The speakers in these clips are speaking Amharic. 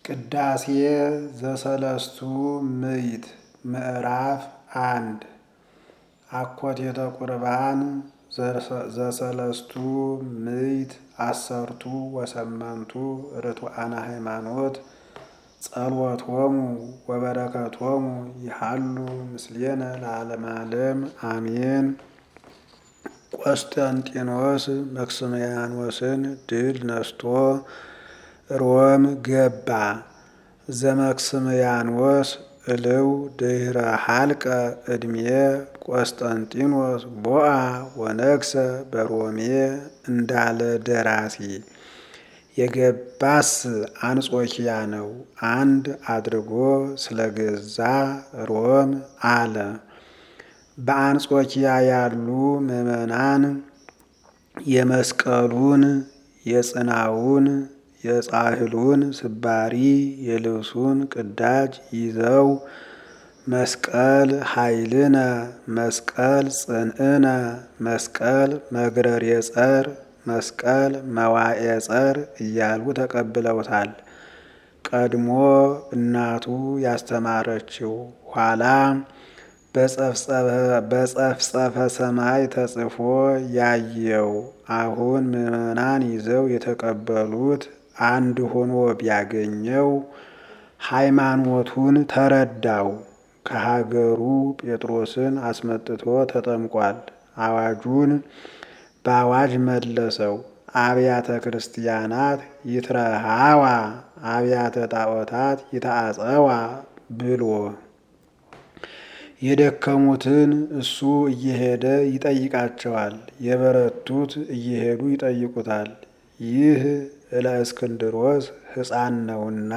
ቅዳሴ ዘሰለስቱ ምዕት ምዕራፍ አንድ አኮቴተ ቁርባን ዘሰለስቱ ምዕት አሰርቱ ወሰመንቱ ርቱዓነ ሃይማኖት ጸልወቶሙ ወበረከቶሙ ይሃሉ ምስሌነ ለዓለመ ዓለም አሜን። ቆስጠንጢኖስ መክስምያኖስን ድል ነስቶ ሮም ገባ። ዘመክስምያኖስ እልው ድህረ ሀልቀ ዕድሜ ቆስጠንጢኖስ ቦአ ወነግሰ በሮሜ እንዳለ ደራሲ የገባስ አንጾኪያ ነው። አንድ አድርጎ ስለገዛ ሮም አለ። በአንጾኪያ ያሉ ምዕመናን የመስቀሉን፣ የጽናውን፣ የጻሕሉን ስባሪ የልብሱን ቅዳጅ ይዘው መስቀል ኃይልነ፣ መስቀል ጽንዕነ፣ መስቀል መግረር የጸር መስቀል መዋኤ ጸር እያሉ ተቀብለውታል። ቀድሞ እናቱ ያስተማረችው ኋላ በጸፍጸፈ ሰማይ ተጽፎ ያየው አሁን ምዕመናን ይዘው የተቀበሉት አንድ ሆኖ ቢያገኘው ሃይማኖቱን ተረዳው። ከሀገሩ ጴጥሮስን አስመጥቶ ተጠምቋል። አዋጁን በአዋጅ መለሰው። አብያተ ክርስቲያናት ይትረሃዋ አብያተ ጣዖታት ይታጸዋ ብሎ የደከሙትን እሱ እየሄደ ይጠይቃቸዋል። የበረቱት እየሄዱ ይጠይቁታል። ይህ እለእስክንድሮስ ሕፃን ነውና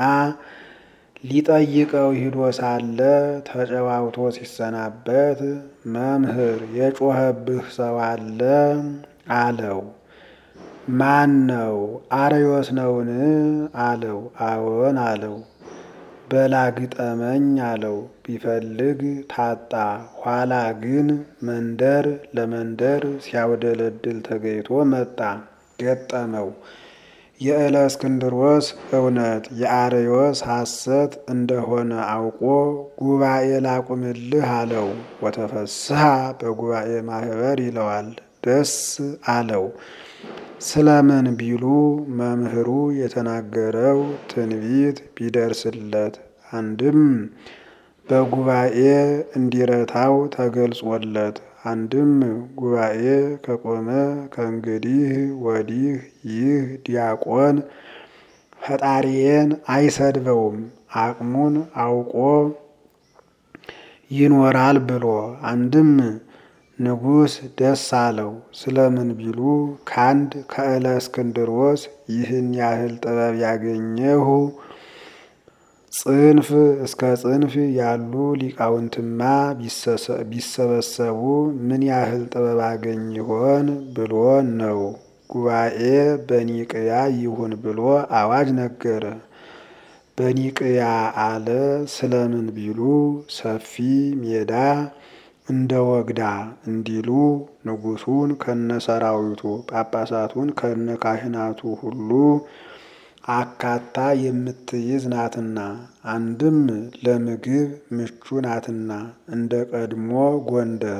ሊጠይቀው ሂዶ ሳለ ተጨዋውቶ ሲሰናበት መምህር የጮኸብህ ሰው አለ አለው። ማን ነው? አርዮስ ነውን? አለው። አዎን አለው። በላግጠመኝ አለው። ቢፈልግ ታጣ። ኋላ ግን መንደር ለመንደር ሲያውደለድል ተገይቶ መጣ። ገጠመው። የእለእስክንድሮስ እውነት የአርዮስ ሐሰት እንደሆነ አውቆ ጉባኤ ላቁምልህ አለው። ወተፈስሐ በጉባኤ ማህበር ይለዋል። ደስ አለው። ስለምን ቢሉ መምህሩ የተናገረው ትንቢት ቢደርስለት አንድም በጉባኤ እንዲረታው ተገልጾለት፣ አንድም ጉባኤ ከቆመ ከእንግዲህ ወዲህ ይህ ዲያቆን ፈጣሪዬን አይሰድበውም አቅሙን አውቆ ይኖራል ብሎ አንድም ንጉሥ ደስ አለው። ስለምን ቢሉ ከአንድ ከእለእስክንድሮስ ይህን ያህል ጥበብ ያገኘሁ ጽንፍ እስከ ጽንፍ ያሉ ሊቃውንትማ ቢሰበሰቡ ምን ያህል ጥበብ አገኝ ይሆን ብሎ ነው። ጉባኤ በኒቅያ ይሁን ብሎ አዋጅ ነገረ። በኒቅያ አለ። ስለምን ቢሉ ሰፊ ሜዳ እንደ ወግዳ እንዲሉ ንጉሱን ከነ ሰራዊቱ ጳጳሳቱን ከነ ካህናቱ ሁሉ አካታ የምትይዝ ናትና፣ አንድም ለምግብ ምቹ ናትና እንደ ቀድሞ ጎንደር፣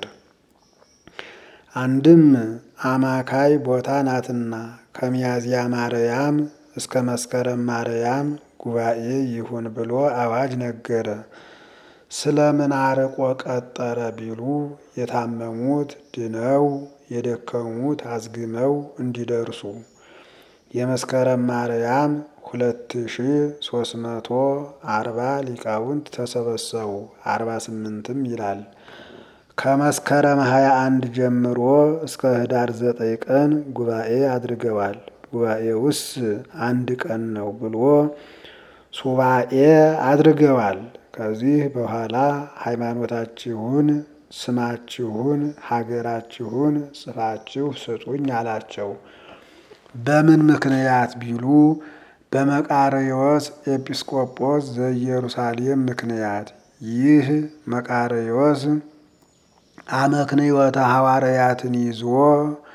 አንድም አማካይ ቦታ ናትና ከሚያዝያ ማርያም እስከ መስከረም ማርያም ጉባኤ ይሁን ብሎ አዋጅ ነገረ። ስለምን አርቆ ቀጠረ ቢሉ የታመሙት ድነው የደከሙት አዝግመው እንዲደርሱ። የመስከረም ማርያም ሁለት ሺ ሶስት መቶ አርባ ሊቃውንት ተሰበሰቡ። አርባ ስምንትም ይላል። ከመስከረም ሀያ አንድ ጀምሮ እስከ ህዳር ዘጠኝ ቀን ጉባኤ አድርገዋል። ጉባኤውስ አንድ ቀን ነው ብሎ ሱባኤ አድርገዋል። ከዚህ በኋላ ሃይማኖታችሁን፣ ስማችሁን፣ ሀገራችሁን ጽፋችሁ ስጡኝ አላቸው። በምን ምክንያት ቢሉ በመቃርዮስ ኤጲስቆጶስ ዘኢየሩሳሌም ምክንያት። ይህ መቃርዮስ አመክንዮተ ሐዋርያትን ይዞ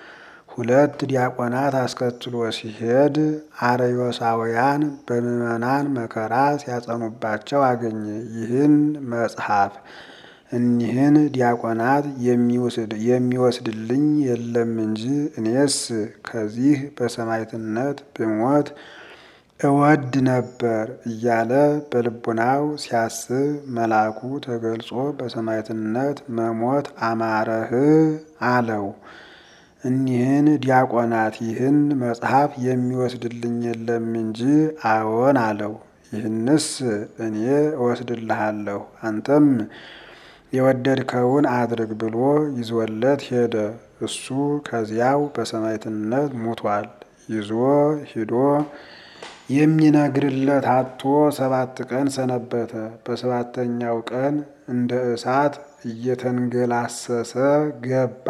ሁለት ዲያቆናት አስከትሎ ሲሄድ አርዮሳውያን በምዕመናን መከራ ሲያጸኑባቸው አገኘ። ይህን መጽሐፍ እኒህን ዲያቆናት የሚወስድልኝ የለም እንጂ እኔስ ከዚህ በሰማዕትነት ብሞት እወድ ነበር እያለ በልቡናው ሲያስብ መልአኩ ተገልጾ በሰማዕትነት መሞት አማረህ አለው። እኒህን ዲያቆናት ይህን መጽሐፍ የሚወስድልኝ የለም እንጂ አዎን አለው። ይህንስ እኔ እወስድልሃለሁ አንተም የወደድከውን አድርግ ብሎ ይዞለት ሄደ። እሱ ከዚያው በሰማዕትነት ሙቷል። ይዞ ሂዶ የሚነግርለት አጥቶ ሰባት ቀን ሰነበተ። በሰባተኛው ቀን እንደ እሳት እየተንገላሰሰ ገባ።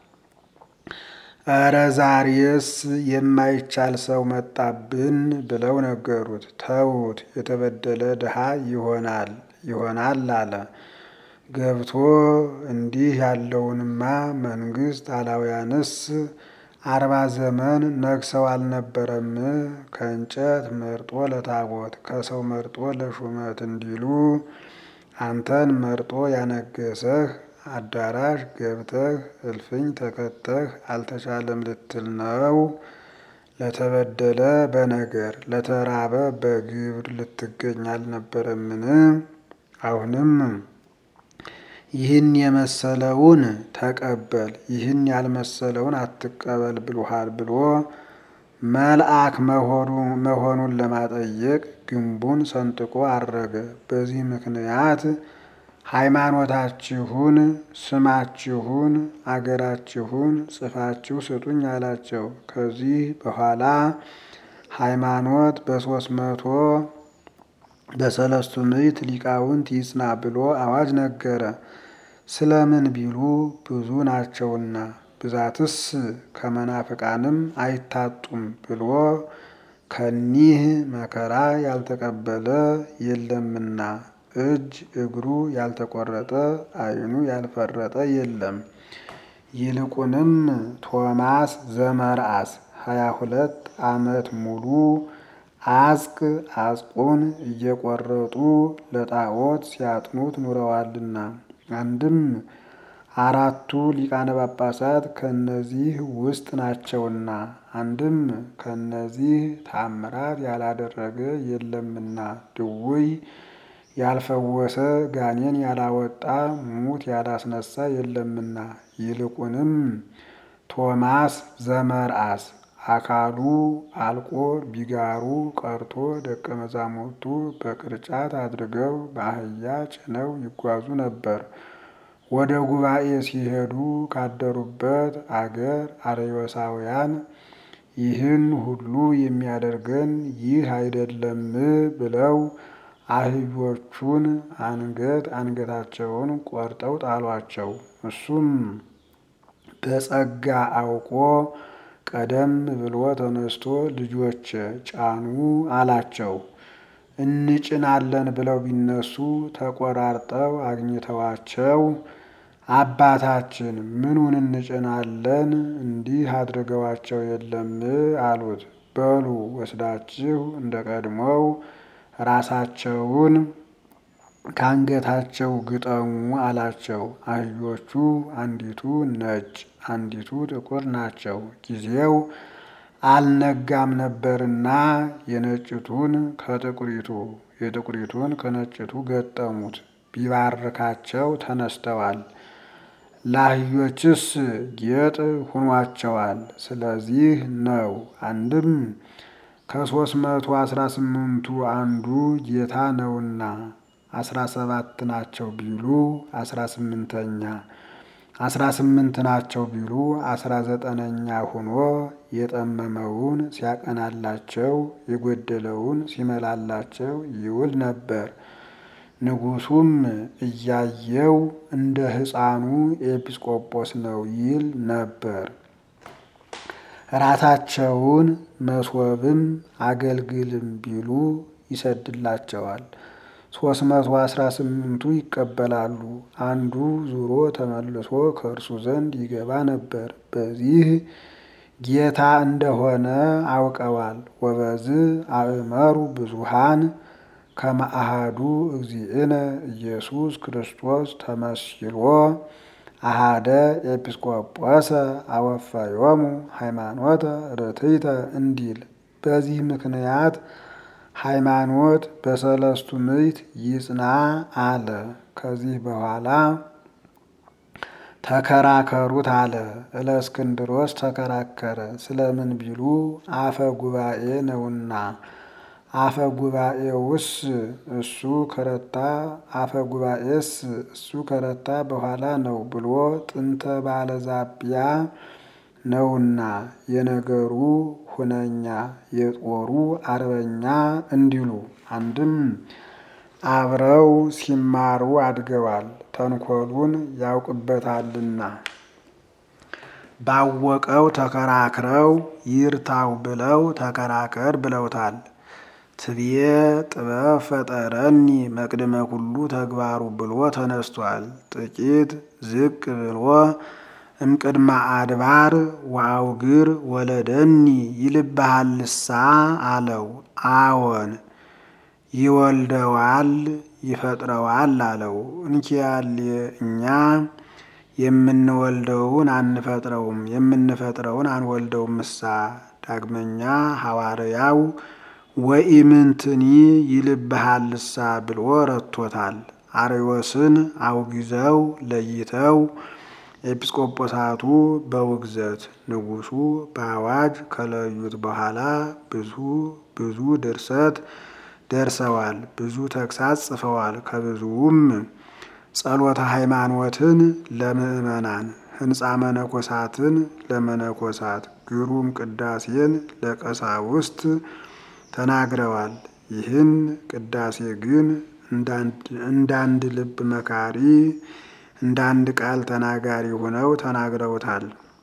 እረ ዛሬስ የማይቻል ሰው መጣብን ብለው ነገሩት። ተዉት የተበደለ ድሃ ይሆናል ይሆናል አለ። ገብቶ እንዲህ ያለውንማ መንግስት አላውያንስ አርባ ዘመን ነግሰው አልነበረም? ከእንጨት መርጦ ለታቦት ከሰው መርጦ ለሹመት እንዲሉ አንተን መርጦ ያነገሰህ አዳራሽ ገብተህ እልፍኝ ተከተህ አልተቻለም ልትል ነው? ለተበደለ በነገር ለተራበ በግብር ልትገኝ አልነበረምን? አሁንም ይህን የመሰለውን ተቀበል፣ ይህን ያልመሰለውን አትቀበል ብሎሃል ብሎ መልአክ መሆኑን ለማጠየቅ ግንቡን ሰንጥቆ አረገ። በዚህ ምክንያት ሃይማኖታችሁን፣ ስማችሁን፣ አገራችሁን ጽፋችሁ ስጡኝ አላቸው። ከዚህ በኋላ ሃይማኖት በሶስት መቶ በሰለስቱ ምዕት ሊቃውንት ይጽና ብሎ አዋጅ ነገረ። ስለምን ቢሉ ብዙ ናቸውና ብዛትስ ከመናፍቃንም አይታጡም ብሎ ከኒህ መከራ ያልተቀበለ የለምና እጅ እግሩ ያልተቆረጠ ዓይኑ ያልፈረጠ የለም። ይልቁንም ቶማስ ዘመርአስ ሀያ ሁለት ዓመት ሙሉ አጽቅ አጽቁን እየቆረጡ ለጣዖት ሲያጥኑት ኑረዋልና አንድም አራቱ ሊቃነ ጳጳሳት ከነዚህ ውስጥ ናቸውና አንድም ከነዚህ ታምራት ያላደረገ የለምና ድውይ ያልፈወሰ ጋኔን ያላወጣ ሙት ያላስነሳ የለምና ይልቁንም ቶማስ ዘመርአስ አካሉ አልቆ ቢጋሩ ቀርቶ ደቀ መዛሙርቱ በቅርጫት አድርገው በአህያ ጭነው ይጓዙ ነበር። ወደ ጉባኤ ሲሄዱ ካደሩበት አገር አርዮሳውያን ይህን ሁሉ የሚያደርገን ይህ አይደለም ብለው አህዮቹን አንገት አንገታቸውን ቆርጠው ጣሏቸው። እሱም በጸጋ አውቆ ቀደም ብሎ ተነስቶ ልጆች ጫኑ አላቸው። እንጭናለን ብለው ቢነሱ ተቆራርጠው አግኝተዋቸው አባታችን ምኑን እንጭናለን? እንዲህ አድርገዋቸው የለም አሉት። በሉ ወስዳችሁ እንደ ቀድሞው ራሳቸውን ከአንገታቸው ግጠሙ አላቸው። አህዮቹ አንዲቱ ነጭ አንዲቱ ጥቁር ናቸው። ጊዜው አልነጋም ነበርና የነጭቱን ከጥቁሪቱ የጥቁሪቱን ከነጭቱ ገጠሙት። ቢባርካቸው ተነስተዋል። ለአህዮችስ ጌጥ ሁኗቸዋል። ስለዚህ ነው አንድም ከሶስት መቶ አስራ ስምንቱ አንዱ ጌታ ነውና አስራ ሰባት ናቸው ቢሉ አስራ ስምንተኛ አስራ ስምንት ናቸው ቢሉ አስራ ዘጠነኛ ሆኖ የጠመመውን ሲያቀናላቸው የጎደለውን ሲመላላቸው ይውል ነበር። ንጉሡም እያየው እንደ ሕፃኑ ኤጲስቆጶስ ነው ይል ነበር። ራታቸውን መሶብም አገልግልም ቢሉ ይሰድላቸዋል። ሶስት መቶ አስራ ስምንቱ ይቀበላሉ። አንዱ ዙሮ ተመልሶ ከእርሱ ዘንድ ይገባ ነበር። በዚህ ጌታ እንደሆነ አውቀዋል። ወበዝ አእመሩ ብዙሃን ከመ አሐዱ እግዚእነ ኢየሱስ ክርስቶስ ተመስሎ አሃደ ኤጲስቆጶሰ አወፈዮሙ ሃይማኖተ ርትዕተ እንዲል። በዚህ ምክንያት ሃይማኖት በሰለስቱ ምዕት ይጽና አለ። ከዚህ በኋላ ተከራከሩት አለ። እለእስክንድሮስ ተከራከረ። ስለምን ቢሉ አፈ ጉባኤ ነውና። አፈ ጉባኤውስ እሱ ከረታ አፈ ጉባኤስ እሱ ከረታ በኋላ ነው ብሎ ጥንተ ባለዛቢያ ነውና የነገሩ ሁነኛ የጦሩ አርበኛ እንዲሉ አንድም አብረው ሲማሩ አድገዋል፣ ተንኮሉን ያውቅበታልና። ባወቀው ተከራክረው ይርታው ብለው ተከራከር ብለውታል። ትብዬ ጥበብ ፈጠረኒ መቅድመ ኩሉ ተግባሩ ብሎ ተነስቷል። ጥቂት ዝቅ ብሎ እምቅድመ አድባር ወአውግር ወለደኒ ይልብሃልሳ አለው። አዎን ይወልደዋል ይፈጥረዋል አለው። እንኪያሌ እኛ የምንወልደውን አንፈጥረውም የምንፈጥረውን አንወልደውም ምሳ ዳግመኛ ሐዋርያው ወኢምንትኒ ይልብሃልሳ ብሎ ረቶታል። አርዮስን አውግዘው ለይተው ኤጲስቆጶሳቱ በውግዘት ንጉሡ በአዋጅ ከለዩት በኋላ ብዙ ብዙ ድርሰት ደርሰዋል። ብዙ ተግሳጽ ጽፈዋል። ከብዙውም ጸሎተ ሃይማኖትን ለምእመናን፣ ሕንፃ መነኮሳትን ለመነኮሳት፣ ግሩም ቅዳሴን ለቀሳውስት ተናግረዋል። ይህን ቅዳሴ ግን እንዳንድ ልብ መካሪ እንዳንድ ቃል ተናጋሪ ሆነው ተናግረውታል።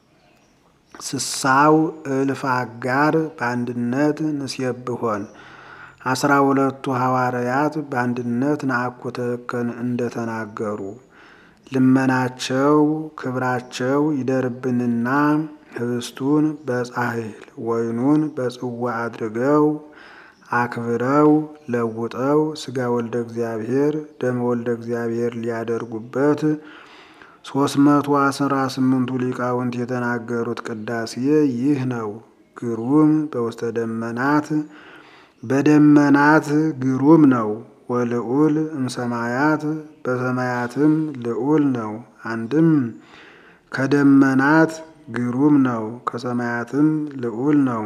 ስሳው እልፍ አጋር በአንድነት ንሴብሖን አስራ ሁለቱ ሐዋርያት በአንድነት ነአኩተከን እንደተናገሩ ልመናቸው ክብራቸው ይደርብንና ህብስቱን በጻሕል ወይኑን በጽዋ አድርገው አክብረው ለውጠው ሥጋ ወልደ እግዚአብሔር ደመ ወልደ እግዚአብሔር ሊያደርጉበት ሶስት መቶ አስራ ስምንቱ ሊቃውንት የተናገሩት ቅዳሴ ይህ ነው። ግሩም በውስተ ደመናት በደመናት ግሩም ነው። ወልዑል እምሰማያት በሰማያትም ልዑል ነው። አንድም ከደመናት ግሩም ነው፣ ከሰማያትም ልዑል ነው።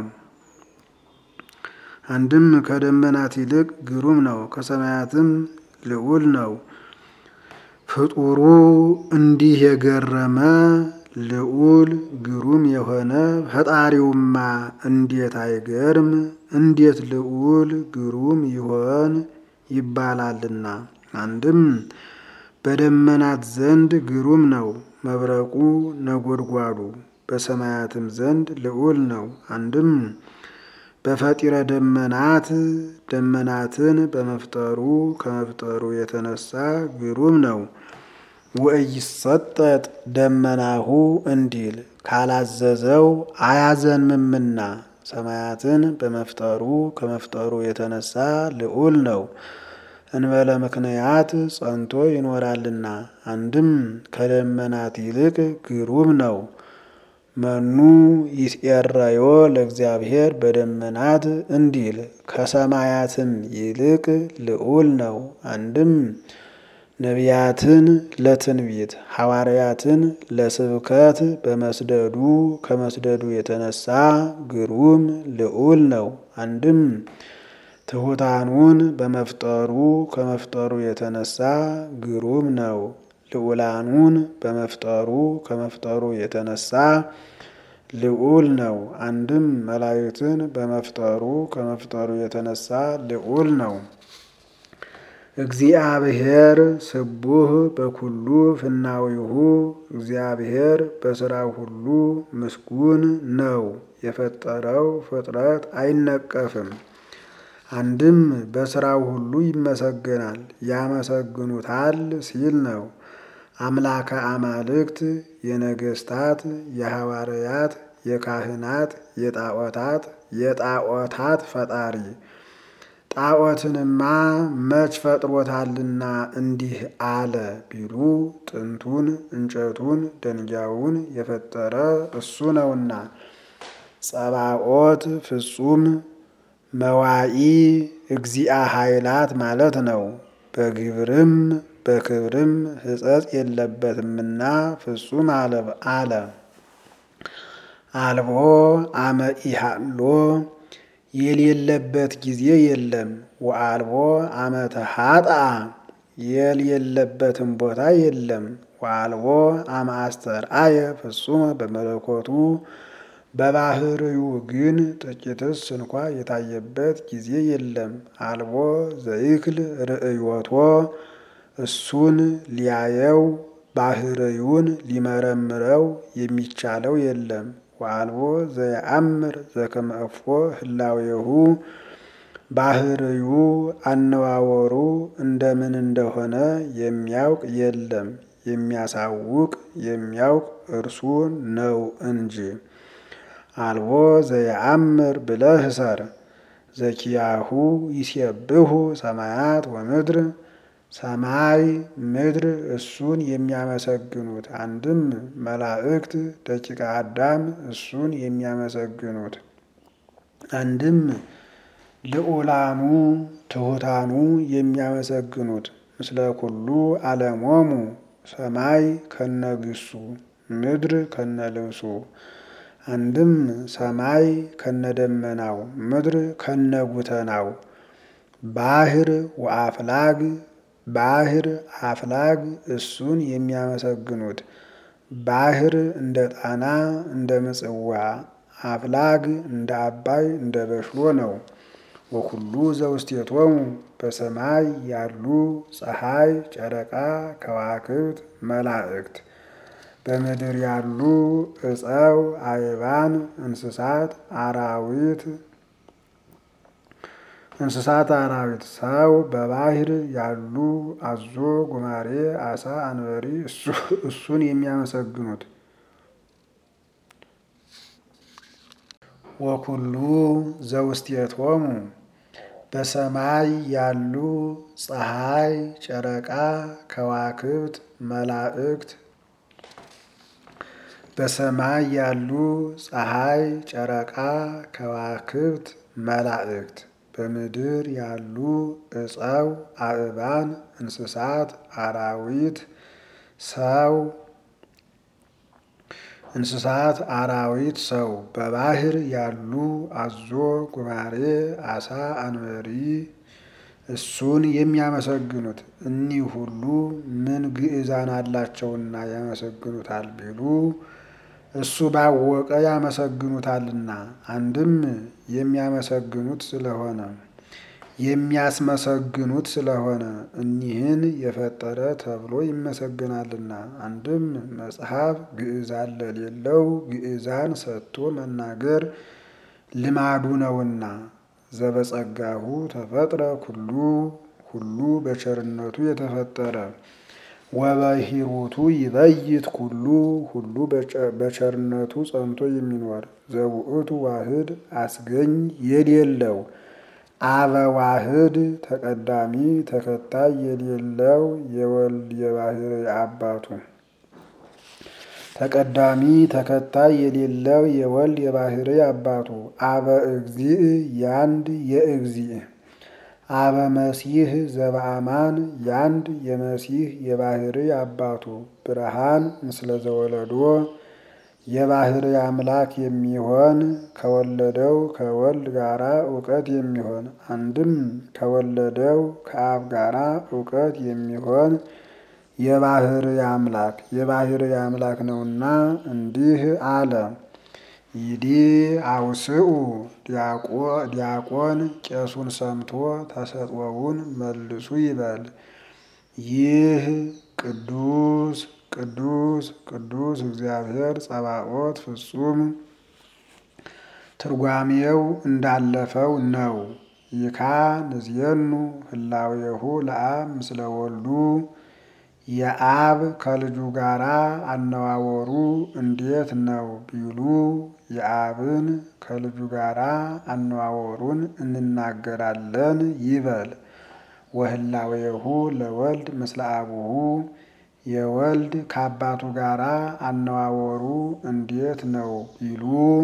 አንድም ከደመናት ይልቅ ግሩም ነው፣ ከሰማያትም ልዑል ነው። ፍጡሩ እንዲህ የገረመ ልዑል ግሩም የሆነ ፈጣሪውማ እንዴት አይገርም! እንዴት ልዑል ግሩም ይሆን ይባላልና። አንድም በደመናት ዘንድ ግሩም ነው መብረቁ ነጎድጓዱ፣ በሰማያትም ዘንድ ልዑል ነው። አንድም በፈጢረ ደመናት ደመናትን በመፍጠሩ ከመፍጠሩ የተነሳ ግሩም ነው። ወኢይሰጠጥ ደመናሁ እንዲል ካላዘዘው አያዘንምምና ሰማያትን በመፍጠሩ ከመፍጠሩ የተነሳ ልዑል ነው። እንበለ ምክንያት ጸንቶ ይኖራልና። አንድም ከደመናት ይልቅ ግሩም ነው። መኑ ይትኤረዮ ለእግዚአብሔር በደመናት እንዲል ከሰማያትም ይልቅ ልዑል ነው። አንድም ነቢያትን ለትንቢት ሐዋርያትን ለስብከት በመስደዱ ከመስደዱ የተነሳ ግሩም ልዑል ነው። አንድም ትሑታኑን በመፍጠሩ ከመፍጠሩ የተነሳ ግሩም ነው። ልዑላኑን በመፍጠሩ ከመፍጠሩ የተነሳ ልዑል ነው። አንድም መላእክትን በመፍጠሩ ከመፍጠሩ የተነሳ ልዑል ነው። እግዚአብሔር ስቡህ በኩሉ ፍናዊሁ እግዚአብሔር በሥራው ሁሉ ምስጉን ነው። የፈጠረው ፍጥረት አይነቀፍም። አንድም በሥራው ሁሉ ይመሰገናል፣ ያመሰግኑታል ሲል ነው። አምላከ አማልክት የነገስታት የሐዋርያት የካህናት የጣዖታት የጣዖታት ፈጣሪ ጣዖትንማ መች ፈጥሮታልና እንዲህ አለ ቢሉ ጥንቱን እንጨቱን ደንጊያውን የፈጠረ እሱ ነውና። ጸባኦት ፍጹም መዋኢ እግዚአ ኃይላት ማለት ነው። በግብርም በክብርም ሕጸጽ የለበትምና ፍጹም አለ። አልቦ አመ ኢሃሎ የሌለበት ጊዜ የለም። ወአልቦ አመ ተሃጣ የሌለበትም ቦታ የለም። ወአልቦ አመ አስተርአየ ፍጹመ በመለኮቱ በባህርዩ ግን ጥቂትስ እንኳ የታየበት ጊዜ የለም። አልቦ ዘይክል ርእዮቶ እሱን ሊያየው ባህርዩን ሊመረምረው የሚቻለው የለም። ወአልቦ ዘየአምር ዘከመ እፎ ህላዌሁ ባህርዩ አነዋወሩ እንደምን እንደሆነ የሚያውቅ የለም። የሚያሳውቅ የሚያውቅ እርሱ ነው እንጂ። አልቦ ዘየአምር ብለህ ሰር ዘኪያሁ ይሴብሑ ሰማያት ወምድር ሰማይ ምድር እሱን የሚያመሰግኑት አንድም መላእክት ደቂቀ አዳም እሱን የሚያመሰግኑት አንድም ልዑላኑ ትሑታኑ የሚያመሰግኑት ምስለ ኩሉ ዓለሞሙ ሰማይ ከነግሱ ምድር ከነልብሱ አንድም ሰማይ ከነደመናው ምድር ከነጉተናው ባህር ወአፍላግ ባህር አፍላግ እሱን የሚያመሰግኑት ባህር እንደ ጣና እንደ ምጽዋ አፍላግ እንደ አባይ እንደ በሽሎ ነው። ወኩሉ ዘውስቴቶሙ በሰማይ ያሉ ፀሐይ፣ ጨረቃ፣ ከዋክብት፣ መላእክት በምድር ያሉ እፀው፣ አይባን፣ እንስሳት፣ አራዊት እንስሳት አራዊት፣ ሰው በባህር ያሉ አዞ፣ ጉማሬ፣ አሳ፣ አንበሪ እሱን የሚያመሰግኑት ወኩሉ ዘውስቴቶሙ በሰማይ ያሉ ፀሐይ፣ ጨረቃ፣ ከዋክብት፣ መላእክት በሰማይ ያሉ ፀሐይ፣ ጨረቃ፣ ከዋክብት፣ መላእክት በምድር ያሉ እፀው፣ አእባን፣ እንስሳት፣ አራዊት፣ ሰው እንስሳት፣ አራዊት፣ ሰው በባህር ያሉ አዞ፣ ጉማሬ፣ አሳ፣ አንበሪ እሱን የሚያመሰግኑት እኒህ ሁሉ ምን ግዕዛን አላቸውና ያመሰግኑታል ቢሉ እሱ ባወቀ ያመሰግኑታልና። አንድም የሚያመሰግኑት ስለሆነ የሚያስመሰግኑት ስለሆነ እኒህን የፈጠረ ተብሎ ይመሰግናልና። አንድም መጽሐፍ ግዕዛን ለሌለው ግዕዛን ሰጥቶ መናገር ልማዱ ነውና። ዘበጸጋሁ ተፈጥረ ኩሉ ሁሉ በቸርነቱ የተፈጠረ ወበሂሩቱ ይበይት ኩሉ ሁሉ በቸርነቱ ጸንቶ የሚኖር ዘውእቱ ዋህድ አስገኝ የሌለው አበ ዋህድ ተቀዳሚ ተከታይ የሌለው የወልድ የባህርይ አባቱ ተቀዳሚ ተከታይ የሌለው የወልድ የባህርይ አባቱ አበ እግዚእ ያንድ የእግዚእ አበ መሲህ ዘበአማን ያንድ የመሲህ የባህርይ አባቱ ብርሃን ምስለ ዘወለዶ የባህርይ አምላክ የሚሆን ከወለደው ከወልድ ጋራ እውቀት የሚሆን አንድም ከወለደው ከአብ ጋራ እውቀት የሚሆን የባህርይ አምላክ የባህርይ አምላክ ነውና እንዲህ አለ። ይዲ አውስኡ ዲያቆን ቄሱን ሰምቶ ተሰጥኦውን መልሱ ይበል። ይህ ቅዱስ ቅዱስ ቅዱስ እግዚአብሔር ጸባኦት ፍጹም ትርጓሜው እንዳለፈው ነው። ይካ ንዝየኑ ህላዌሁ ለአብ ምስለ ወልዱ የአብ ከልጁ ጋራ አነዋወሩ እንዴት ነው ቢሉ የአብን ከልጁ ጋር አነዋወሩን እንናገራለን ይበል። ወህላዌሁ ለወልድ ምስለ አቡሁ የወልድ ከአባቱ ጋር አነዋወሩ እንዴት ነው ቢሉ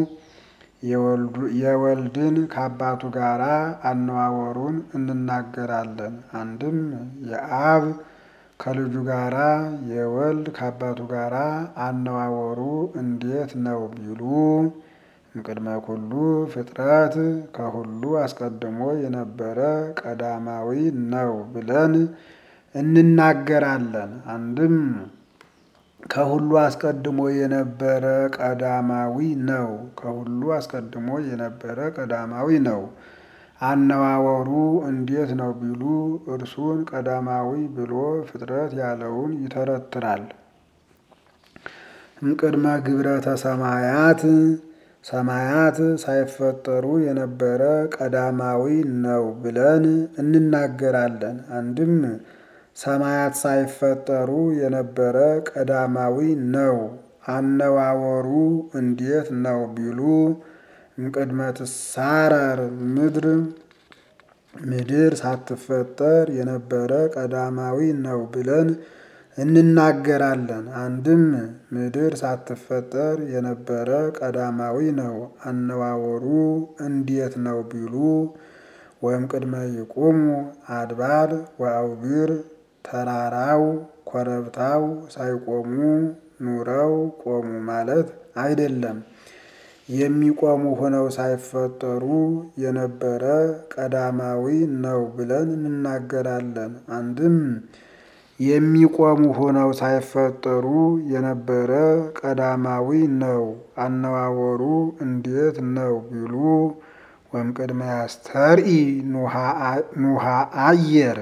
የወልድን ከአባቱ ጋር አነዋወሩን እንናገራለን። አንድም የአብ ከልጁ ጋር የወልድ ከአባቱ ጋር አነዋወሩ እንዴት ነው ቢሉ እምቅድመ ኩሉ ፍጥረት ከሁሉ አስቀድሞ የነበረ ቀዳማዊ ነው ብለን እንናገራለን። አንድም ከሁሉ አስቀድሞ የነበረ ቀዳማዊ ነው። ከሁሉ አስቀድሞ የነበረ ቀዳማዊ ነው። አነዋወሩ እንዴት ነው ቢሉ እርሱን ቀዳማዊ ብሎ ፍጥረት ያለውን ይተረትራል። እምቅድመ ግብረተ ሰማያት ሰማያት ሳይፈጠሩ የነበረ ቀዳማዊ ነው ብለን እንናገራለን። አንድም ሰማያት ሳይፈጠሩ የነበረ ቀዳማዊ ነው። አነዋወሩ እንዴት ነው ቢሉ እምቅድመ ትሳረር ምድር ምድር ሳትፈጠር የነበረ ቀዳማዊ ነው ብለን እንናገራለን። አንድም ምድር ሳትፈጠር የነበረ ቀዳማዊ ነው። አነዋወሩ እንዴት ነው ቢሉ ወይም ቅድመ ይቁሙ አድባር ወአውግር ተራራው ኮረብታው ሳይቆሙ ኑረው ቆሙ ማለት አይደለም። የሚቆሙ ሆነው ሳይፈጠሩ የነበረ ቀዳማዊ ነው ብለን እንናገራለን። አንድም የሚቆሙ ሆነው ሳይፈጠሩ የነበረ ቀዳማዊ ነው። አነዋወሩ እንዴት ነው ቢሉ ወይም ቅድመ ያስተርኢ ኑሃ አየር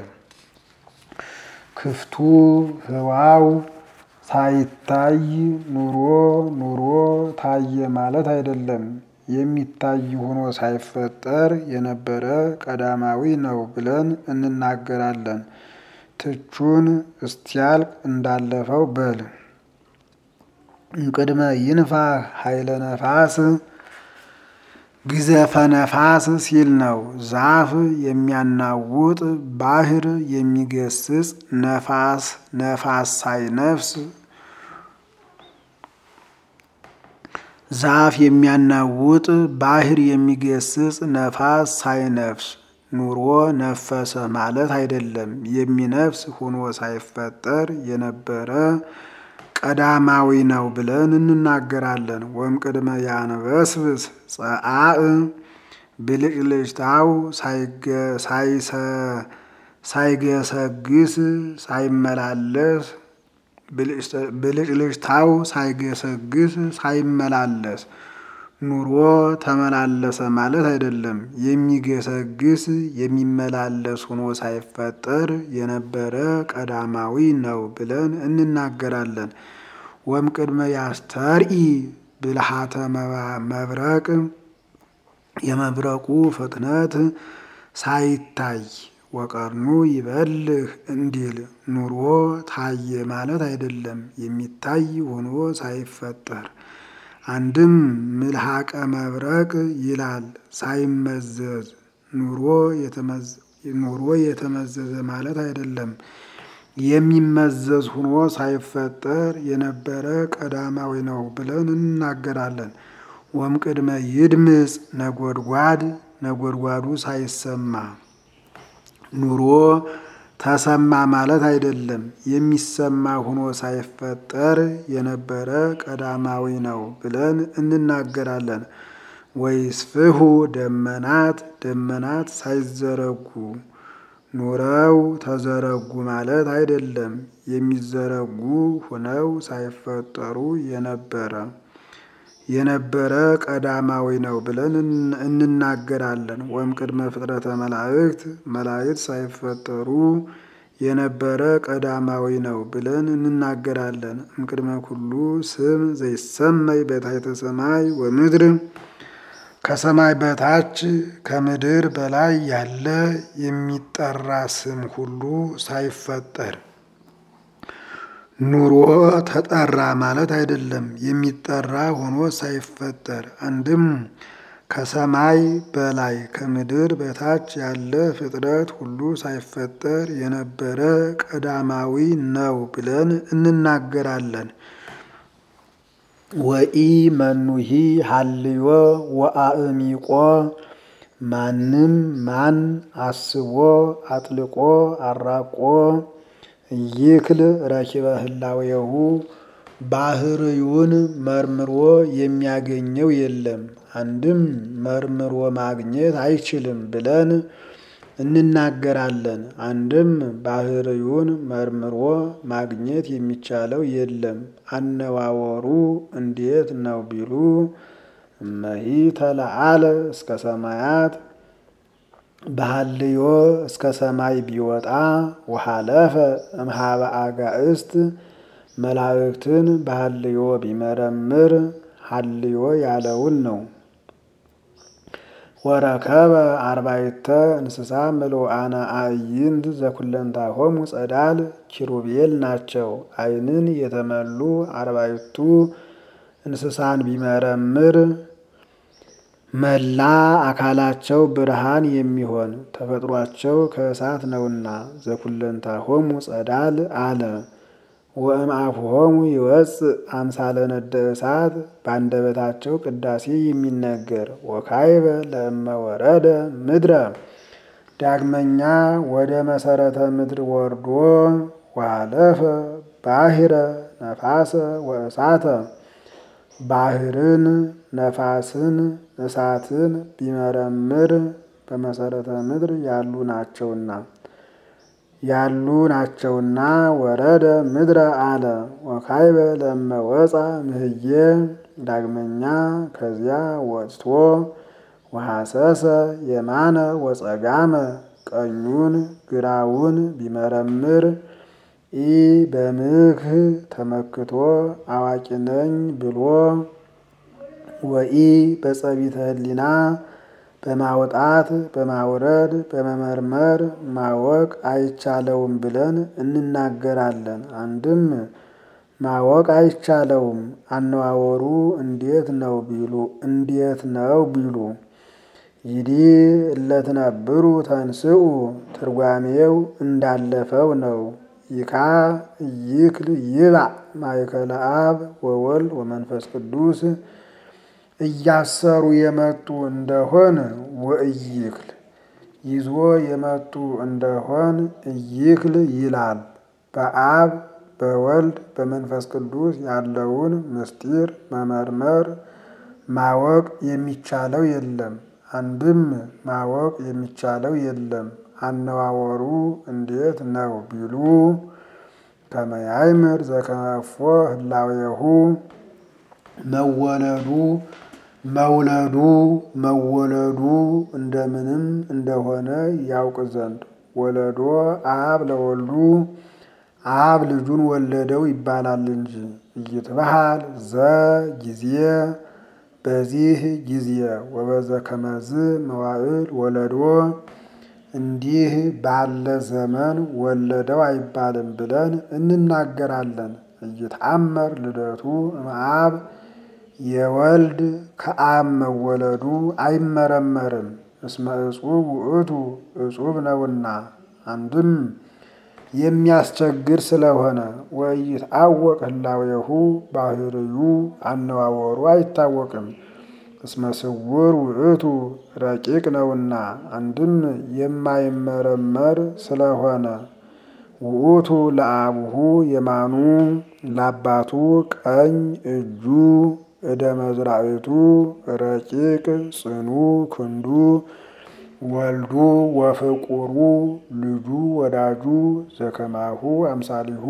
ክፍቱ ህዋው ሳይታይ ኑሮ ኑሮ ታየ ማለት አይደለም። የሚታይ ሆኖ ሳይፈጠር የነበረ ቀዳማዊ ነው ብለን እንናገራለን። ትቹን እስቲያልቅ እንዳለፈው በል እምቅድመ ይንፋሕ ኃይለ ነፋስ ግዘፈ ነፋስ ሲል ነው። ዛፍ የሚያናውጥ ባህር የሚገስጽ ነፋስ ነፋስ ሳይነፍስ ዛፍ የሚያናውጥ ባህር የሚገስጽ ነፋስ ሳይነፍስ ኑሮ ነፈሰ ማለት አይደለም። የሚነፍስ ሆኖ ሳይፈጠር የነበረ ቀዳማዊ ነው ብለን እንናገራለን። ወይም ቅድመ ያንበስብስ ጸአእ ብልጭልጭታው ሳይገሰግስ ሳይመላለስ ብልጭልጭታው ሳይገሰግስ ሳይመላለስ ኑሮ ተመላለሰ ማለት አይደለም። የሚገሰግስ የሚመላለስ ሆኖ ሳይፈጠር የነበረ ቀዳማዊ ነው ብለን እንናገራለን። ወም ቅድመ ያስተርኢ ብልሃተ መብረቅ የመብረቁ ፍጥነት ሳይታይ ወቀርኑ ይበልህ እንዲል ኑሮ ታየ ማለት አይደለም። የሚታይ ሆኖ ሳይፈጠር አንድም ምልሃቀ መብረቅ ይላል ሳይመዘዝ ኑሮ የተመዘዘ ማለት አይደለም። የሚመዘዝ ሆኖ ሳይፈጠር የነበረ ቀዳማዊ ነው ብለን እንናገራለን። ወም ቅድመ ይድምፅ ነጎድጓድ ነጎድጓዱ ሳይሰማ ኑሮ ተሰማ ማለት አይደለም። የሚሰማ ሆኖ ሳይፈጠር የነበረ ቀዳማዊ ነው ብለን እንናገራለን። ወይስፍሑ ደመናት ደመናት ሳይዘረጉ ኑረው ተዘረጉ ማለት አይደለም። የሚዘረጉ ሆነው ሳይፈጠሩ የነበረ የነበረ ቀዳማዊ ነው ብለን እንናገራለን። ወይም ቅድመ ፍጥረተ መላእክት መላእክት ሳይፈጠሩ የነበረ ቀዳማዊ ነው ብለን እንናገራለን። እምቅድመ ኩሉ ስም ዘይሰመይ በታሕተ ሰማይ ወምድር ከሰማይ በታች ከምድር በላይ ያለ የሚጠራ ስም ሁሉ ሳይፈጠር ኑሮ ተጠራ ማለት አይደለም። የሚጠራ ሆኖ ሳይፈጠር አንድም ከሰማይ በላይ ከምድር በታች ያለ ፍጥረት ሁሉ ሳይፈጠር የነበረ ቀዳማዊ ነው ብለን እንናገራለን። ወኢ መኑሂ ሀልዮ ወአእሚቆ ማንም ማን አስቦ አጥልቆ አራቆ ይክል ረኪበ ህላዌሁ ባህርዩን መርምሮ የሚያገኘው የለም። አንድም መርምሮ ማግኘት አይችልም ብለን እንናገራለን። አንድም ባህርዩን መርምሮ ማግኘት የሚቻለው የለም። አነዋወሩ እንዴት ነው ቢሉ እመሂ ተለዓለ እስከ ሰማያት በሀልዮ እስከ ሰማይ ቢወጣ ወሃለፈ እምሃበ አጋእስት መላእክትን በሀልዮ ቢመረምር ሀልዮ ያለውን ነው። ወረከበ አርባዕተ እንስሳ ምሉአነ አዕይንት ዘኩለንታሆሙ ጸዳል ኪሩቤል ናቸው። ዓይንን የተመሉ አርባዕቱ እንስሳን ቢመረምር መላ አካላቸው ብርሃን የሚሆን ተፈጥሯቸው ከእሳት ነውና ዘኩለንታሆሙ ጸዳል አለ። ወእምአፍሆሙ ይወፅእ አምሳለ ነደ እሳት በአንደበታቸው ቅዳሴ የሚነገር ወካይበ ለእመ ወረደ ምድረ ዳግመኛ ወደ መሰረተ ምድር ወርዶ ዋለፈ ባሕረ ነፋሰ ወእሳተ ባህርን ነፋስን እሳትን ቢመረምር በመሰረተ ምድር ያሉ ናቸውና ያሉ ናቸውና ወረደ ምድረ አለ። ወካይበ ለመ ወፃ ምህዬ ዳግመኛ ከዚያ ወጥቶ ወሐሰሰ የማነ ወጸጋመ ቀኙን ግራውን ቢመረምር ኢ በምክህ ተመክቶ አዋቂ ነኝ ብሎ ወኢ በጸቢተ ሕሊና በማውጣት በማውረድ በመመርመር ማወቅ አይቻለውም ብለን እንናገራለን። አንድም ማወቅ አይቻለውም አነዋወሩ እንዴት ነው ቢሉ እንዴት ነው ቢሉ ይዲ እለትነብሩ ተንስኡ ትርጓሜው እንዳለፈው ነው። ይካ ይክል ይባእ ማእከለ አብ ወወልድ ወመንፈስ ቅዱስ እያሰሩ የመጡ እንደሆን ወእይክል ይዞ የመጡ እንደሆን እይክል ይላል። በአብ በወልድ በመንፈስ ቅዱስ ያለውን ምስጢር መመርመር ማወቅ የሚቻለው የለም። አንድም ማወቅ የሚቻለው የለም። አነዋወሩ እንዴት ነው ቢሉ ከመያይምር ዘከመፎ ህላዌሁ መወለዱ መውለዱ መወለዱ እንደምንም እንደሆነ ያውቅ ዘንድ ወለዶ አብ ለወልዱ አብ ልጁን ወለደው ይባላል እንጂ እይትበሃል ዘ ጊዜ በዚህ ጊዜ ወበዘ ከመዝ መዋዕል ወለዶ እንዲህ ባለ ዘመን ወለደው አይባልም ብለን እንናገራለን። እይትአመር ልደቱ እምአብ የወልድ ከአብ መወለዱ አይመረመርም። እስመ እጹብ ውእቱ እጹብ ነውና አንድም የሚያስቸግር ስለሆነ ወኢይትአወቅ ህላዌሁ ባህርዩ አነዋወሩ አይታወቅም። እስመ ስውር ውእቱ ረቂቅ ነውና አንድም የማይመረመር ስለሆነ ውእቱ ለአቡሁ የማኑ ለአባቱ ቀኝ እጁ እደ መዝራእቱ ረቂቅ ጽኑ ክንዱ ወልዱ ወፍቁሩ ልጁ ወዳጁ ዘከማሁ አምሳሊሁ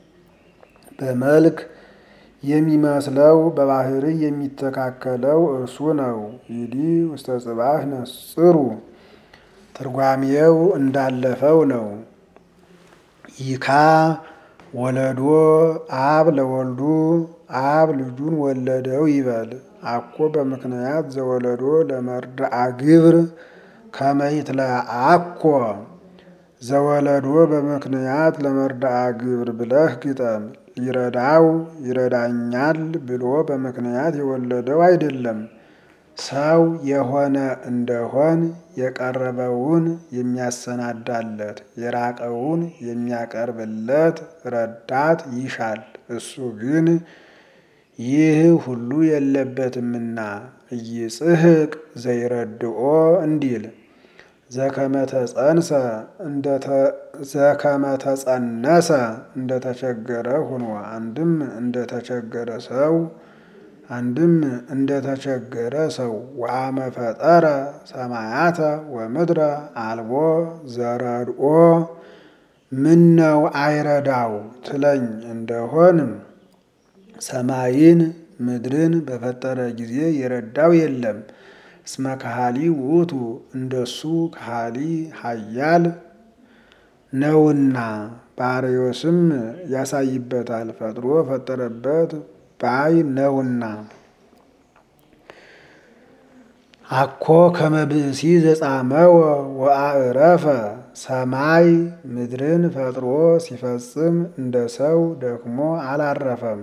በመልክ የሚመስለው በባህሪ የሚተካከለው እርሱ ነው። ይዲ ውስተ ጽባህ ነጽሩ ትርጓሜው እንዳለፈው ነው። ይካ ወለዶ አብ ለወልዱ አብ ልጁን ወለደው ይበል። አኮ በምክንያት ዘወለዶ ለመርድአ ግብር ከመይትለ አኮ ዘወለዶ በምክንያት ለመርድአ ግብር ብለህ ግጠም። ሊረዳው ይረዳኛል ብሎ በምክንያት የወለደው አይደለም። ሰው የሆነ እንደሆን የቀረበውን የሚያሰናዳለት የራቀውን የሚያቀርብለት ረዳት ይሻል። እሱ ግን ይህ ሁሉ የለበትምና ኢይጽሕቅ ዘይረድኦ እንዲል ዘከመተጸንሰ ዘከመተጸነሰ እንደተቸገረ ሁኖ አንድም እንደተቸገረ ሰው አንድም እንደተቸገረ ሰው ወአመ ፈጠረ ሰማያተ ወምድረ አልቦ ዘረድኦ ምነው አይረዳው ትለኝ እንደሆንም ሰማይን ምድርን በፈጠረ ጊዜ የረዳው የለም። እስመ ከሃሊ ውእቱ እንደሱ ከሃሊ ኃያል ነውና ባርዮስም ያሳይበታል ፈጥሮ ፈጠረበት ባይ ነውና። አኮ ከመብእሲ ዘጻመወ ወአዕረፈ ሰማይ ምድርን ፈጥሮ ሲፈጽም እንደ ሰው ደክሞ አላረፈም።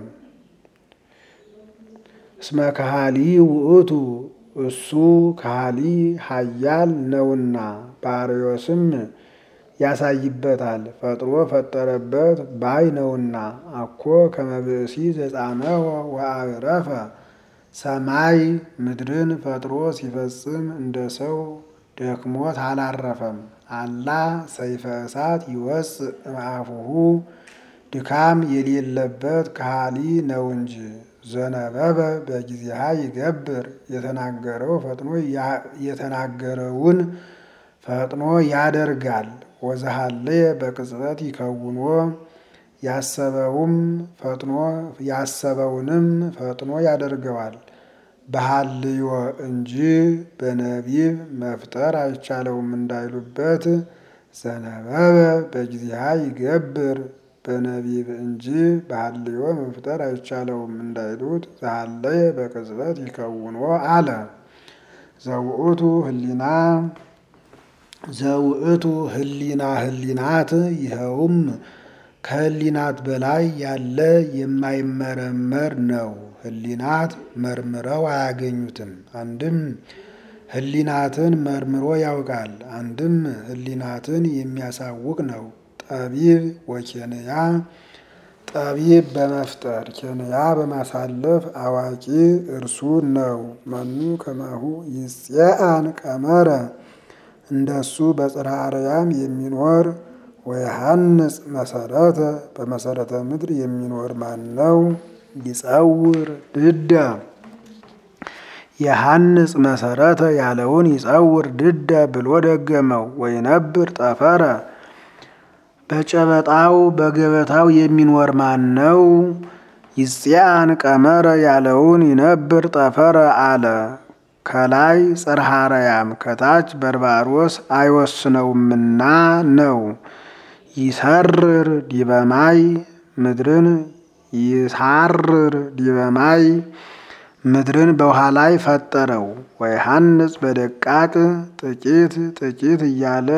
እስመ ከሃሊ ውእቱ እሱ ከሃሊ ኃያል ነውና ባርዮስም ያሳይበታል ፈጥሮ ፈጠረበት ባይ ነውና። አኮ ከመብእሲ ዘጻመወ ወአዕረፈ ሰማይ ምድርን ፈጥሮ ሲፈጽም እንደ ሰው ደክሞት አላረፈም። አላ ሰይፈ እሳት ይወፅእ እምአፉሁ ድካም የሌለበት ከሃሊ ነው እንጂ ዘነበበ በጊዜሃ ይገብር የተናገረው ፈጥኖ የተናገረውን ፈጥኖ ያደርጋል። ወዘሃለየ በቅጽበት ይከውኖ ያሰበውም ፈጥኖ ያሰበውንም ፈጥኖ ያደርገዋል። በሃልዮ እንጂ በነቢብ መፍጠር አይቻለውም እንዳይሉበት ዘነበበ በጊዜሃ ይገብር በነቢብ እንጂ በሃልዮ መፍጠር አይቻለውም እንዳይሉት ዘሃለየ በቅጽበት ይከውኖ አለ። ዘውእቱ ህሊና ዘውእቱ ህሊና ህሊናት ይኸውም ከህሊናት በላይ ያለ የማይመረመር ነው። ህሊናት መርምረው አያገኙትም። አንድም ህሊናትን መርምሮ ያውቃል፣ አንድም ህሊናትን የሚያሳውቅ ነው። ጠቢብ ወኬንያ ጠቢብ በመፍጠር ኬንያ በማሳለፍ አዋቂ እርሱ ነው። መኑ ከማሁ ይጽአን ቀመረ እንደሱ በጽርሐ አርያም የሚኖር ወየሐንጽ መሰረተ በመሰረተ ምድር የሚኖር ማን ነው? ይጸውር ድዳ የሐንጽ መሰረተ ያለውን ይጸውር ድዳ ብሎ ደገመው። ወይነብር ጠፈረ በጨበጣው በገበታው የሚኖር ማን ነው? ይጽአን ቀመረ ያለውን ይነብር ጠፈረ አለ። ከላይ ጽርሐ አርያም ከታች በርባሮስ አይወስነውምና ነው። ይሰርር ዲበማይ ምድርን ይሳርር ዲበማይ ምድርን በውሃ ላይ ፈጠረው። ወይሐንጽ በደቃቅ ጥቂት ጥቂት እያለ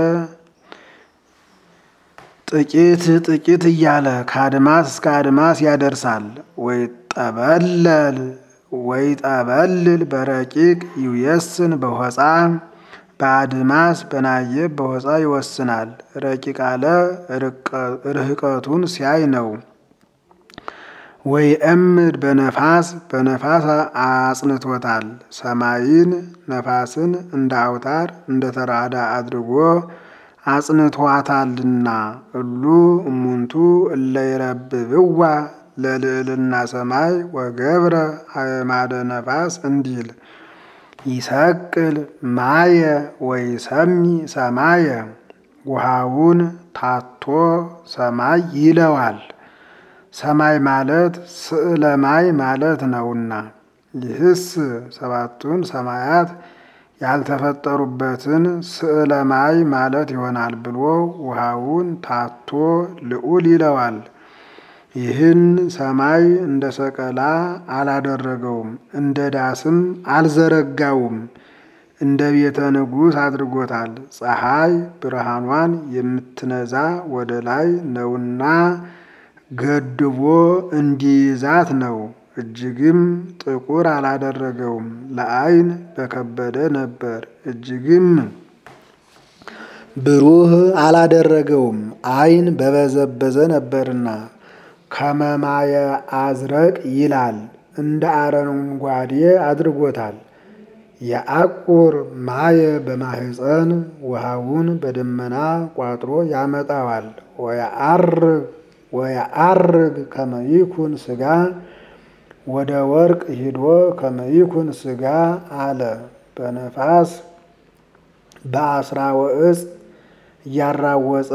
ጥቂት ጥቂት እያለ ከአድማስ እስከ አድማስ ያደርሳል። ወይ ጠበለል ወይ ጠበልል በረቂቅ ይውየስን በሆፃ በአድማስ በናየብ በሆፃ ይወስናል። ረቂቅ አለ ርህቀቱን ሲያይ ነው። ወይ እምድ በነፋስ በነፋስ አጽንቶታል። ሰማይን ነፋስን እንደ አውታር እንደ ተራዳ አድርጎ አጽንቷታልና እሉ እሙንቱ እለ ይረብብዋ ለልዕልና ሰማይ ወገብረ አእማደ ነፋስ እንዲል ይሰቅል ማየ ወይ ሰሚ ሰማየ ውሃውን ታቶ ሰማይ ይለዋል። ሰማይ ማለት ስዕለ ማይ ማለት ነውና ይህስ ሰባቱን ሰማያት ያልተፈጠሩበትን ስዕለ ማይ ማለት ይሆናል ብሎ ውሃውን ታቶ ልዑል ይለዋል። ይህን ሰማይ እንደ ሰቀላ አላደረገውም፣ እንደ ዳስም አልዘረጋውም። እንደ ቤተ ንጉሥ አድርጎታል። ፀሐይ ብርሃኗን የምትነዛ ወደ ላይ ነውና ገድቦ እንዲይዛት ነው። እጅግም ጥቁር አላደረገውም፣ ለዓይን በከበደ ነበር። እጅግም ብሩህ አላደረገውም፣ ዓይን በበዘበዘ ነበርና። ከመማየ አዝረቅ ይላል እንደ አረንጓዴ አድርጎታል። የአቁር ማየ በማህፀን ውሃውን በደመና ቋጥሮ ያመጣዋል። ወየዐርግ ከመይኩን ሥጋ ወደ ወርቅ ሂዶ ከመይኩን ሥጋ አለ። በነፋስ በአስራ ወእጽ እያራወፀ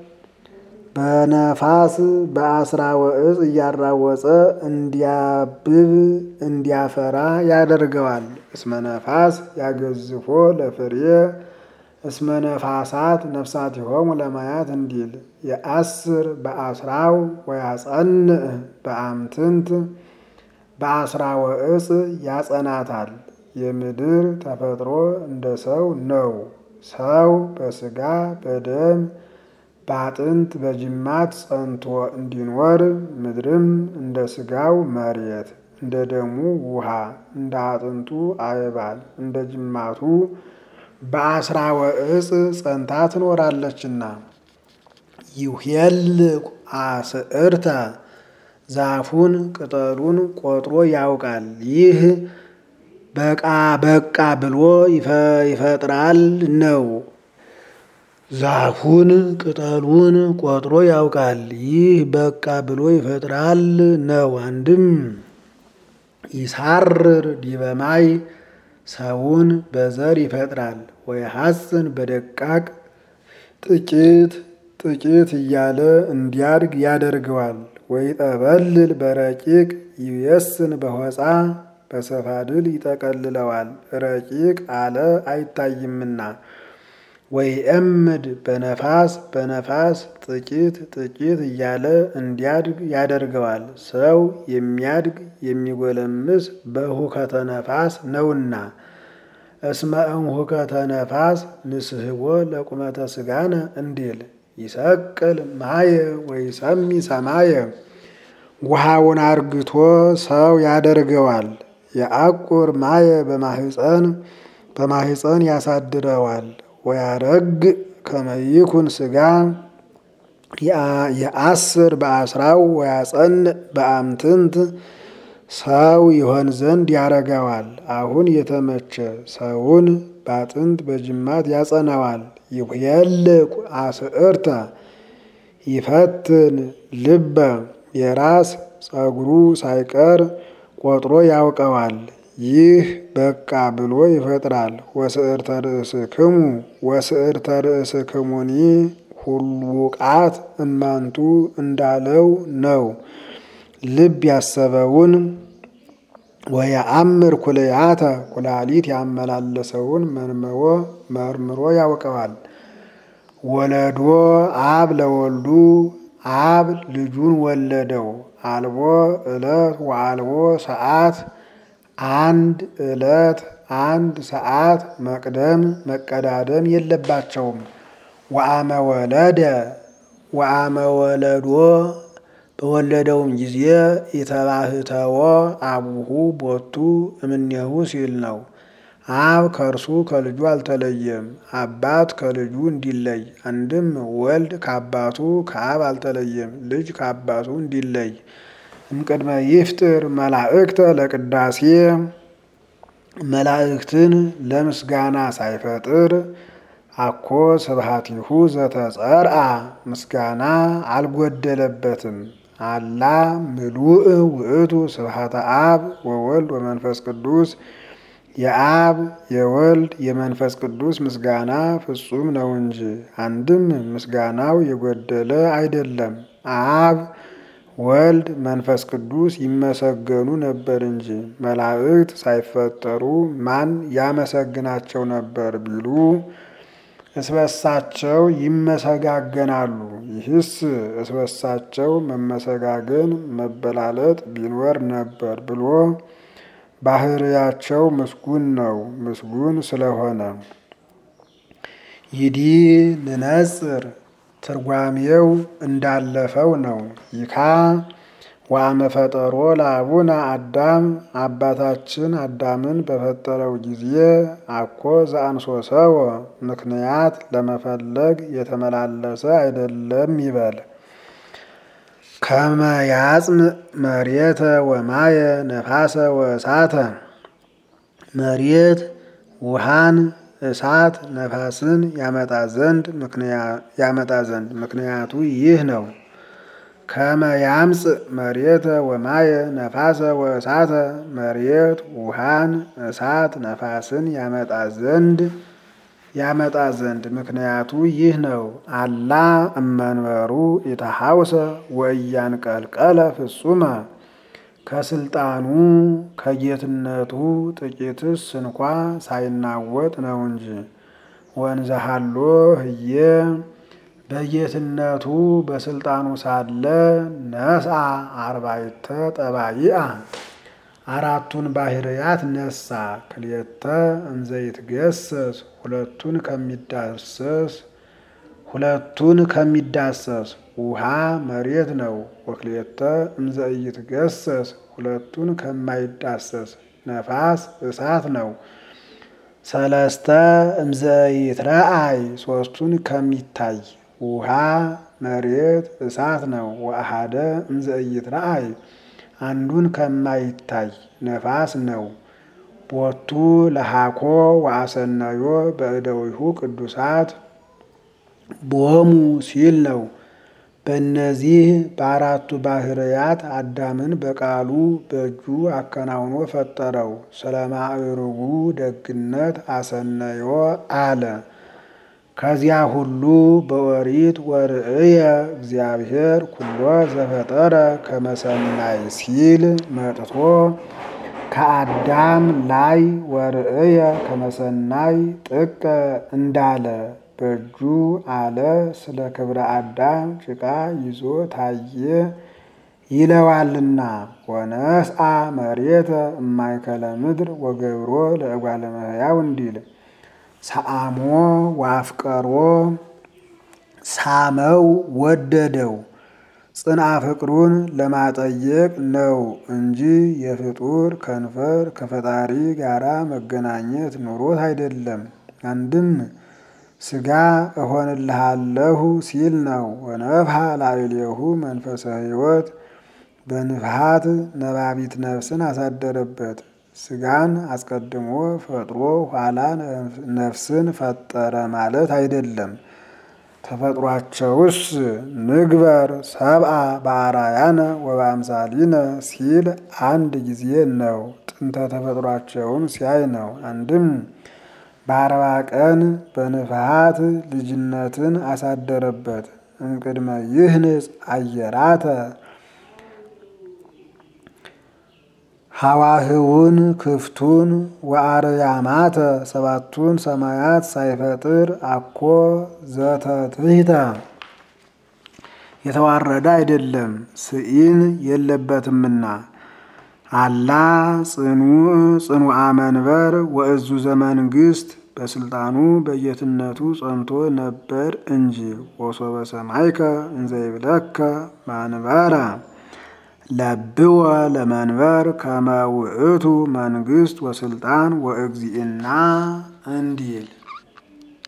በነፋስ በአስራ ወእጽ እያራወፀ እንዲያብብ እንዲያፈራ ያደርገዋል። እስመ ነፋስ ያገዝፎ ለፍሬ እስመ ነፋሳት ነፍሳቲሆሙ ለማያት እንዲል የአስር በአስራው ወያጸንዕ በአምትንት በአስራ ወእጽ ያጸናታል። የምድር ተፈጥሮ እንደ ሰው ነው። ሰው በስጋ በደም በአጥንት በጅማት ጸንቶ እንዲኖር ምድርም እንደ ስጋው መሬት እንደ ደሙ ውሃ እንደ አጥንቱ አይባል እንደ ጅማቱ በአስራ ወእጽ ጸንታ ትኖራለችና። ይሄል አስዕርተ ዛፉን ቅጠሉን ቆጥሮ ያውቃል። ይህ በቃ በቃ ብሎ ይፈጥራል ነው። ዛፉን ቅጠሉን ቆጥሮ ያውቃል። ይህ በቃ ብሎ ይፈጥራል ነው። አንድም ይሳርር ዲበማይ ሰውን በዘር ይፈጥራል። ወይሐፅን በደቃቅ ጥቂት ጥቂት እያለ እንዲያድግ ያደርገዋል። ወይጠበልል በረቂቅ ይየስን በሆፃ በሰፋድል ይጠቀልለዋል። ረቂቅ አለ አይታይምና። ወይእምድ በነፋስ በነፋስ ጥቂት ጥቂት እያለ እንዲያድግ ያደርገዋል። ሰው የሚያድግ የሚጎለምስ በሁከተ ነፋስ ነውና። እስመ እምሁከተ ነፋስ ንስሕቦ ለቁመተ ሥጋነ እንዲል ይሰቅል ማየ ወይሰሚ ሰማየ ውሃውን አርግቶ ሰው ያደርገዋል። የአቁር ማየ በማህፀን በማህፀን ያሳድረዋል። ወያረግ ከመይኩን ሥጋ የአስር በአስራው ወያጸንዕ በአምትንት ሰው ይሆን ዘንድ ያረገዋል። አሁን የተመቸ ሰውን በአጥንት በጅማት ያጸነዋል። ይሁየልቅ አስዕርተ ይፈትን ልበ የራስ ጸጉሩ ሳይቀር ቆጥሮ ያውቀዋል። ይህ በቃ ብሎ ይፈጥራል። ወስዕርተ ርእስክሙ ወስዕርተ ርእስክሙኒ ሁሉቃት እማንቱ እንዳለው ነው። ልብ ያሰበውን ወየአምር ኩልያተ ኩላሊት ያመላለሰውን መርምሮ መርምሮ ያውቀዋል። ወለዶ አብ ለወልዱ አብ ልጁን ወለደው። አልቦ ዕለት ወአልቦ ሰዓት አንድ ዕለት አንድ ሰዓት መቅደም መቀዳደም የለባቸውም። ወአመ ወለደ ወአመ ወለዶ በወለደውም ጊዜ የተባህተወ አቡሁ ቦቱ እምኔሁ ሲል ነው። አብ ከእርሱ ከልጁ አልተለየም። አባት ከልጁ እንዲለይ አንድም ወልድ ከአባቱ ከአብ አልተለየም። ልጅ ከአባቱ እንዲለይ እምቅድመ ይፍጥር መላእክተ ለቅዳሴ መላእክትን ለምስጋና ሳይፈጥር አኮ ስብሐቲሁ ዘተጸርአ ምስጋና አልጎደለበትም። አላ ምሉእ ውእቱ ስብሐተ አብ ወወልድ ወመንፈስ ቅዱስ የአብ የወልድ የመንፈስ ቅዱስ ምስጋና ፍጹም ነው እንጂ አንድም ምስጋናው የጎደለ አይደለም። አብ ወልድ መንፈስ ቅዱስ ይመሰገኑ ነበር እንጂ መላእክት ሳይፈጠሩ ማን ያመሰግናቸው ነበር ቢሉ እስበሳቸው ይመሰጋገናሉ። ይህስ እስበሳቸው መመሰጋገን መበላለጥ ቢኖር ነበር ብሎ ባህርያቸው ምስጉን ነው። ምስጉን ስለሆነ ይዲ ንነጽር ትርጓሜው እንዳለፈው ነው። ይካ ዋመ ፈጠሮ ለአቡነ አዳም አባታችን አዳምን በፈጠረው ጊዜ አኮ ዘአንሶሰወ ምክንያት ለመፈለግ የተመላለሰ አይደለም ይበል። ከመ ያጽም መሬተ ወማየ ነፋሰ ወእሳተ መሬት ውሃን እሳት ነፋስን ያመጣ ዘንድ ያመጣ ዘንድ ምክንያቱ ይህ ነው። ከመ ያምጽእ መሬተ ወማየ ነፋሰ ወእሳተ መሬት ውሃን እሳት ነፋስን ያመጣ ዘንድ ያመጣ ዘንድ ምክንያቱ ይህ ነው። አላ እመንበሩ ኢተሐውሰ ወእያንቀልቀለ ፍጹመ ከስልጣኑ ከጌትነቱ ጥቂትስ እንኳ ሳይናወጥ ነው እንጂ ወንዘሃሎ ህየ በጌትነቱ በስልጣኑ ሳለ ነስአ አርባዕተ ጠባይአ አራቱን ባህርያት ነሳ። ክልኤተ እንዘይትገሰስ ሁለቱን ከሚዳሰስ ሁለቱን ከሚዳሰስ ውሃ መሬት ነው። ወክልኤተ እምዘኢይትገሰስ ሁለቱን ከማይዳሰስ ነፋስ እሳት ነው። ሰለስተ እምዘኢትረአይ ሶስቱን ከሚታይ ውሃ መሬት እሳት ነው። ወአሐደ እምዘኢይትረአይ አንዱን ከማይታይ ነፋስ ነው። ቦቱ ለሃኮ ወአሰነዮ በእደዊሁ ቅዱሳት ቦሙ ሲል ነው። በእነዚህ በአራቱ ባህርያት አዳምን በቃሉ በእጁ አከናውኖ ፈጠረው። ስለ ማዕርጉ ደግነት አሰነዮ አለ። ከዚያ ሁሉ በኦሪት ወርእየ እግዚአብሔር ኩሎ ዘፈጠረ ከመሰናይ ሲል መጥቶ ከአዳም ላይ ወርእየ ከመሰናይ ጥቀ እንዳለ በእጁ አለ ስለ ክብረ አዳም ጭቃ ይዞ ታየ ይለዋልና። ወነስአ መሬተ እማይከለ ምድር ወገብሮ ለእጓለ እመሕያው እንዲል ሰአሞ ዋፍቀሮ ሳመው ወደደው ጽንአ ፍቅሩን ለማጠየቅ ነው እንጂ የፍጡር ከንፈር ከፈጣሪ ጋራ መገናኘት ኑሮት አይደለም። አንድም ስጋ እሆንልሃለሁ ሲል ነው። ወነፍሐ ላዕሌሁ መንፈሰ ሕይወት በንፍሐት ነባቢት ነፍስን አሳደረበት። ስጋን አስቀድሞ ፈጥሮ ኋላ ነፍስን ፈጠረ ማለት አይደለም። ተፈጥሯቸውስ ንግበር ሰብአ በአራያነ ወበአምሳሊነ ሲል አንድ ጊዜ ነው። ጥንተ ተፈጥሯቸውን ሲያይ ነው። አንድም በአርባ ቀን በንፍሐት ልጅነትን አሳደረበት። እምቅድመ ይህንጽ አየራተ ሐዋህውን ክፍቱን ወአርያማተ ሰባቱን ሰማያት ሳይፈጥር አኮ ዘተትሕተ የተዋረደ አይደለም ስኢን የለበትምና አላ ጽኑዕ ጽኑዓ መንበር ወእዙ ዘመንግስት በስልጣኑ በጌትነቱ ጸንቶ ነበር እንጂ ወሶበ ሰማይከ እንዘይብለከ ማንበረ ለብወ ለመንበር ከመ ውእቱ መንግስት ወስልጣን ወእግዚእና እንዲል